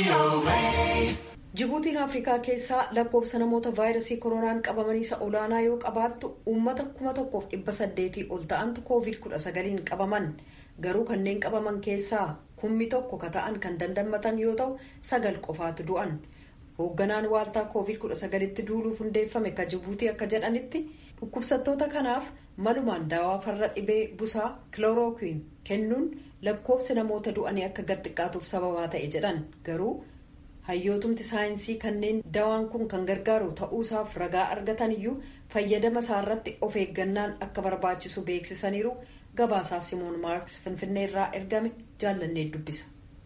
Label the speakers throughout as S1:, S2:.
S1: Jibuutiin Afrikaa keessaa lakkoofsa namoota vaayirasii koronaan qabamanii isa olaanaa yoo qabaattu uummata kuma tokkoof dhibba saddeetii ol ta'antu koovid kudha sagaliin qabaman garuu kanneen qabaman keessaa kummi tokko ka ta'an kan dandammatan yoo ta'u sagal qofaatu du'an hoogganaan waaltaa koovid kudha sagalitti duuluuf hundeeffame ka jibuutii akka jedhanitti dhukkubsattoota kanaaf malumaan daawaa farra dhibee busaa kiloorookiin kennuun lakkoofsi namoota du'anii akka gad xiqqaatuuf sababaa ta'e jedhan garuu. hayyootumti saayinsii kanneen dawaan kun kan gargaaru ta'uusaaf ragaa argatan iyyuu fayyadama isaarratti of eeggannaan akka barbaachisu beeksisaniiru gabaasaa simoon maarks finfinnee irraa ergame jaallannee dubbisa.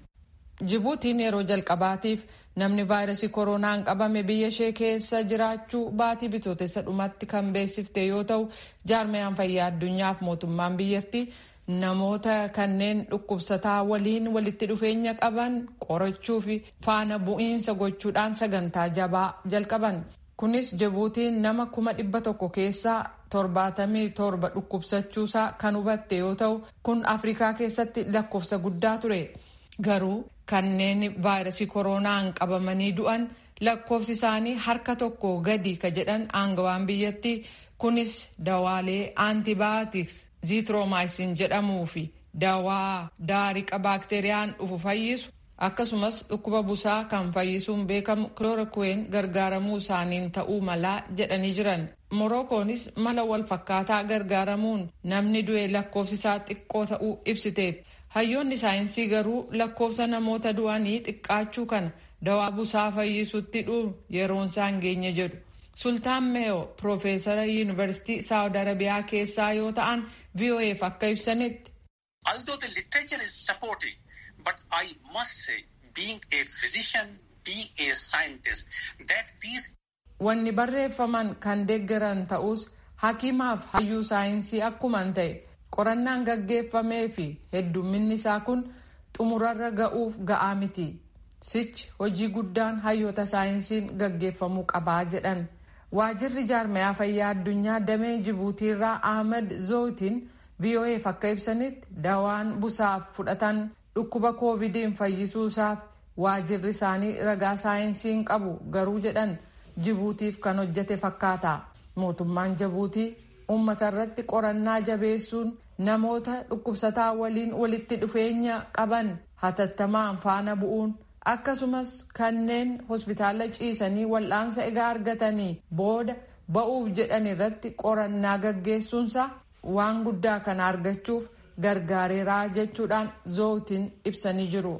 S2: jibuutiin yeroo jalqabaatiif namni vaayirasii koronaan qabame biyya ishee keessa jiraachuu baatii bitootessa dhumatti kan beeksifte yoo ta'u jaarmiyaan fayyaa addunyaaf mootummaan biyyattii. namoota kanneen dhukkubsataa waliin walitti dhufeenya qaban qorachuu fi faana bu'iinsa gochuudhaan sagantaa jabaa jalqaban kunis jibuutiin nama kuma dhibba tokko keessaa torbaatamii torba dhukkubsachuusaa kan hubatte yoo ta'u kun afrikaa keessatti lakkoofsa guddaa ture garuu kanneen vaayirasii koronaan qabamanii du'an lakkoofsi isaanii harka tokko gadi ka jedhan aangawaan biyyattii kunis dawaalee aantibaayootiks. ziitiroomaayisiin jedhamuu fi dawaa daariqa baakteeriyaan dhufu fayyisu akkasumas dhukkuba busaa kan fayyisuun beekamu kiloorokuween gargaaramuu isaaniin ta'uu malaa jedhanii jiran morokoonis mala wal fakkaataa gargaaramuun namni du'e lakkoofsisaa xiqqoo ta'uu ibsiteet hayyoonni saayinsii garuu lakkoofsa namoota du'anii xiqqaachuu kana dawaa busaa fayyisutti dhuun yeroon isaan geenye jedhu. sultaan meeyo piroofeesara yuunivarsiitii saawud arabiyaa keessaa yoo ta'an vo'eef akka ibsanitti.
S3: although the literature is supporting but i must say being a physician being a scientist that these.
S2: wanni barreeffaman kan deeggaran ta'us hakimaaf hayyuu saayinsii akkuman ta'e qorannaan gaggeeffamee fi heddumminni isaa kun xumurarra ga'uuf ga'aa miti sichi hojii guddaan hayyoota saayinsiin gaggeeffamuu qabaa jedhan. waajirri jaarmayaa fayyaa addunyaa damee jibuutiirraa ahmed zootiin vo'eef akka ibsanitti dawaan busaaf fudhatan dhukkuba koovidiin fayyisuusaaf waajirri isaanii ragaa saayinsiin qabu garuu jedhan jibuutiif kan hojjete fakkaata mootummaan jibuutii uummata irratti qorannaa jabeessuun namoota dhukkubsataa waliin walitti dhufeenya qaban hatattamaan faana bu'uun. akkasumas kanneen hospitaala ciisanii wal'aansa egaa argatanii booda ba'uuf jedhan irratti qorannaa gaggeessuunsa waan guddaa kana argachuuf gargaareeraa jechuudhaan zootiin ibsanii jiru.